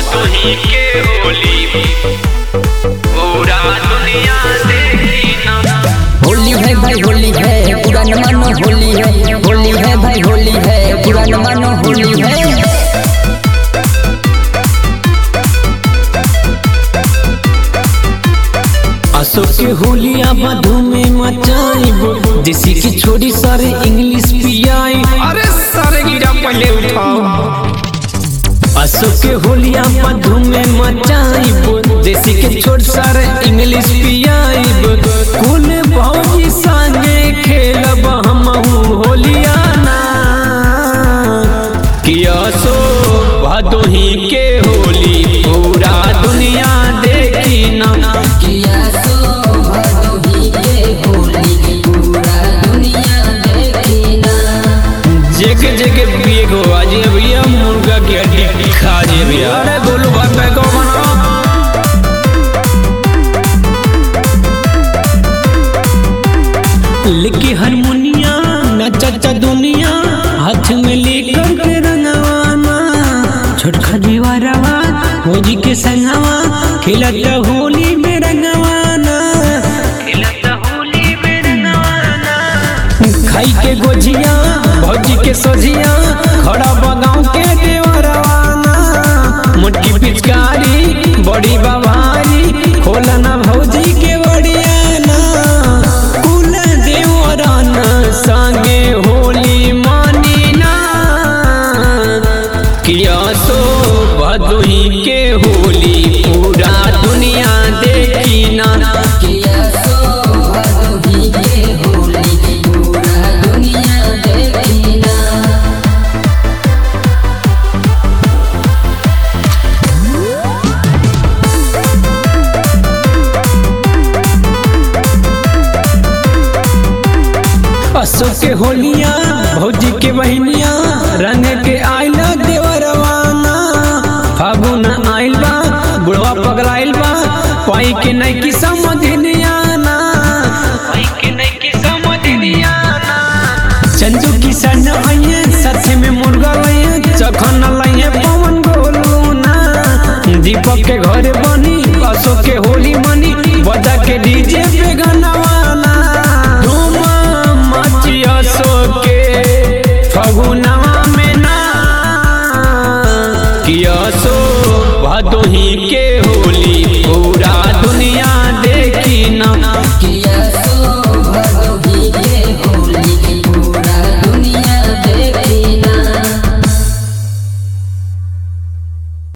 भदोही के होली पूरा दुनिया देखी ना होली है भाई होली है पुरान मानो होली है होली है भाई होली है पुरान मानो होली है अशोक के होलिया मधु में मचाइब देसी की छोड़ी सारे इंग्लिश पियाई अरे सारे गिरा पहले उठाओ अशोक के होलिया मधु में मचाइब देसी के छोड़ सारे इंग्लिश पियाइब कुल भौजी संगे खेलब हम होलिया ना कि अशोक भदोही के होली पूरा दुनिया देखी ना किया सो भदोही के होली पूरा दुनिया देखी ना जगह जगह पिए गो आज भैया मुर्गा की हड्डी खा जे भैया अरे गोलू भाई मैं को बना लिखी हारमोनिया नचा दुनिया हाथ में लेकर के रंगवाना छोटका दीवारवा होली के संगवा खिलता होली में रंगवाना खिलता होली में रंगवाना खाई के गोजिया भौजी के सोजिया खड़ा बगाव के देवरवाना मुट्ठी पिचकारी बड़ी बवारी खोलना भौजी के बड़ियाना कुल देवराना संगे होली मानी ना किया सो भदोही के होली पूरा दुनिया देखी ना किया सो भदोही के होली पूरा दुनिया देखी ना अशोक के होलिया भौजी के बहनिया रंग के आइला देवरवाना फागुन आइल बा बुढ़वा पगलाइल बा पाई के नहीं की समझनिया ना भाई के नहीं की समझ दिया ना चंदू किसान आइए साथे में मुर्गा लाइए चखन लाइए पवन गोलू ना दीपक के घर बनी अशोक के होली मनी बजा के डीजे पे गनवाना धूम मची अशोक के फगुनवा में ना कि अशोक भदोही के होली पूरा दुनिया देखी ना